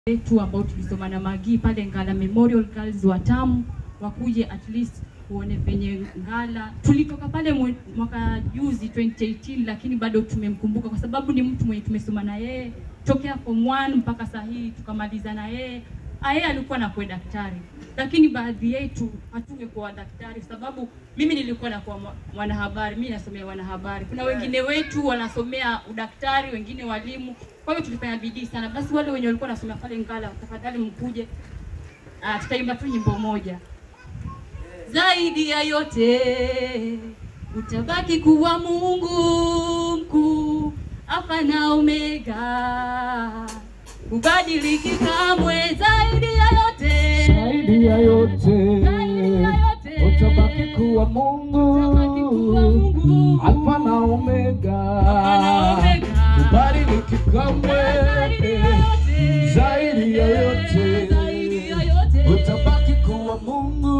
wetu ambao tulisoma na Magi pale Ngala Memorial Girls Watamu wakuje at least kuone penye Ngala. Tulitoka pale mwe- mwaka juzi 2018, lakini bado tumemkumbuka kwa sababu ni mtu mwenye tumesoma na yeye tokea form 1 mpaka saa hii tukamaliza na yeye. Ah, Yeye alikuwa nakuwa daktari, lakini baadhi yetu hatungekuwa daktari kwa sababu mimi nilikuwa nakuwa mwa- mwanahabari, mimi nasomea wanahabari. Kuna wengine wetu wanasomea udaktari, wengine walimu. Kwa hiyo tulifanya bidii sana. Basi wale wenye walikuwa wanasomea pale Ngala, tafadhali mkuje. Ah, tutaimba tu nyimbo moja. Zaidi ya yote utabaki kuwa Mungu mkuu, Alfa na Omega, ubadiliki kamwe. Zaidi ya yote, Zaidi ya yote Zaidi ya yote. utabaki kuwa Mungu, Utabaki kuwa Mungu. Alfa na Omega, Alfa na Omega. ubadiliki kamwe. Zaidi ya yote. Zaidi ya yote Zaidi ya yote. utabaki kuwa Mungu,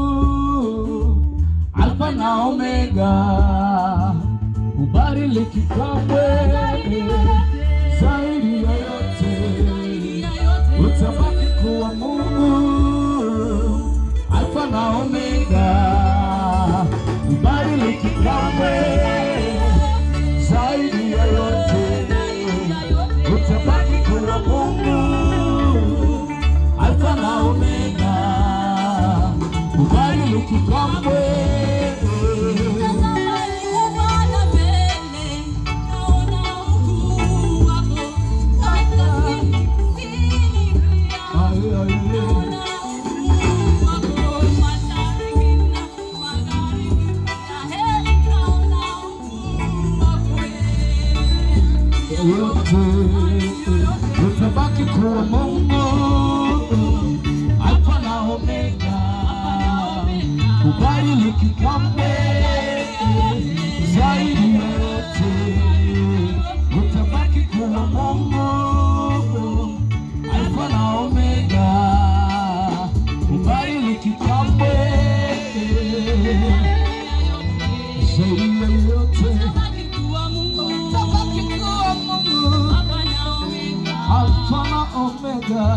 Alfa na Omega, ubadiliki kamwe. Zaidi ya yote utabaki kuwa Mungu, Alfa na Omega, ubadiliki kamwe. Zaidi ya yote utabaki kuwa Mungu, Alfa na Omega, ubadiliki kamwe. Aye, aye. yote utabaki kuwa Mungu, Alfa na Omega, ubadiliki kamwe. Zaidi ya yote utabaki kuwa Mungu, Alfa na Omega, ubadiliki kamwe. Zaidi ya yote utabaki kuwa Mungu, Alfa na Omega.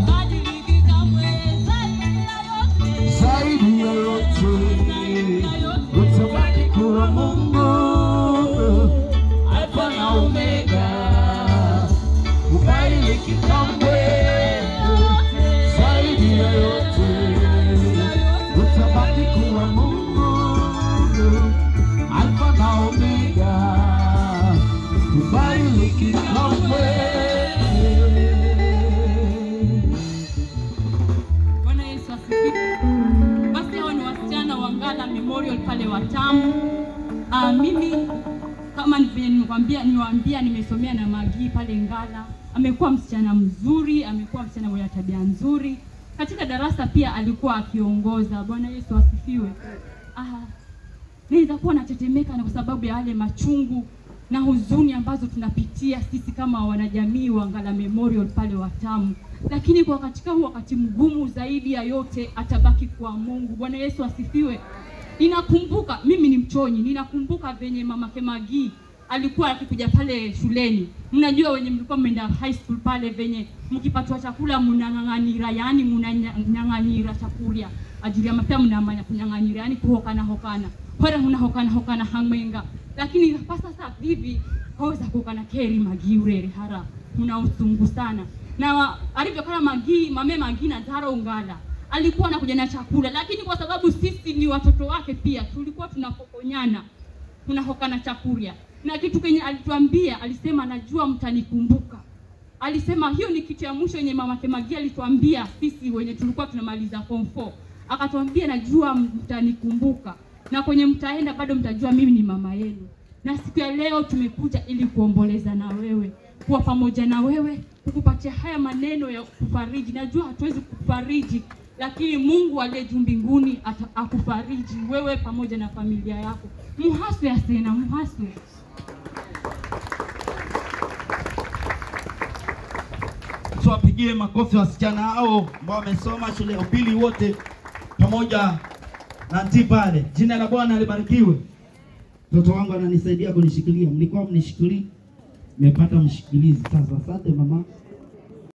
zaidi ya yote utabaki kuwa Mungu, Alfa na Omega, ubadiliki kamwe. Zaidi ya yote utabaki kuwa Mungu, Alfa na Omega, ubadiliki kamwe. Bwana Yesu asifiwe. Basi hao ni wasichana wa Ngala Memorial pale Watamu. Ah, mimi kama ni vile nimekwambia niwaambia nimesomea na Magi pale Ngala. Amekuwa msichana mzuri, amekuwa msichana mwenye tabia nzuri. Katika darasa pia alikuwa akiongoza. Bwana Yesu asifiwe. Ah, naweza kuwa natetemeka na kwa sababu ya yale machungu na huzuni ambazo tunapitia sisi kama wanajamii wa Ngala Memorial pale Watamu, lakini kwa katika huu wakati mgumu zaidi ya yote atabaki kwa Mungu. Bwana Yesu asifiwe. Ninakumbuka mimi ni mchonyi, ninakumbuka venye mama Kemagi alikuwa akikuja pale shuleni. Mnajua wenye mlikuwa mmeenda high school pale, venye mkipatwa chakula mnang'ang'anira, yani mnanyang'anyira chakula ajili ya mapya mnamanya kunyang'anyira, yani kuhokana hokana hora munahokana hokana hamwenga, lakini pa sasa hivi haweza kuhokana keri Magi urere hara muna usungu sana na wa- alivyokana Magi mame Magi na Zara Ungala alikuwa anakuja na chakula, lakini kwa sababu sisi ni watoto wake pia tulikuwa tunapokonyana tunahokana chakula na kitu kenye alituambia, alisema najua mtanikumbuka. Alisema hiyo ni kitu ya mwisho yenye mama Kemagia alituambia sisi wenye tulikuwa tunamaliza form 4. Akatuambia najua mtanikumbuka na kwenye mtaenda bado mtajua mimi ni mama yenu. Na siku ya leo tumekuja ili kuomboleza na wewe, kuwa pamoja na wewe, kukupatia haya maneno ya kufariji. Najua hatuwezi kufariji, lakini Mungu aliye juu mbinguni ata- akufariji wewe pamoja na familia yako. Muhaswe asena, muhaswe. tuwapigie makofi wasichana hao ambao wamesoma shule ya upili wote pamoja na nti pale. Jina la Bwana libarikiwe. Mtoto wangu ananisaidia kunishikilia, mlikuwa mnishikilii, nimepata mshikilizi sasa. Asante mama.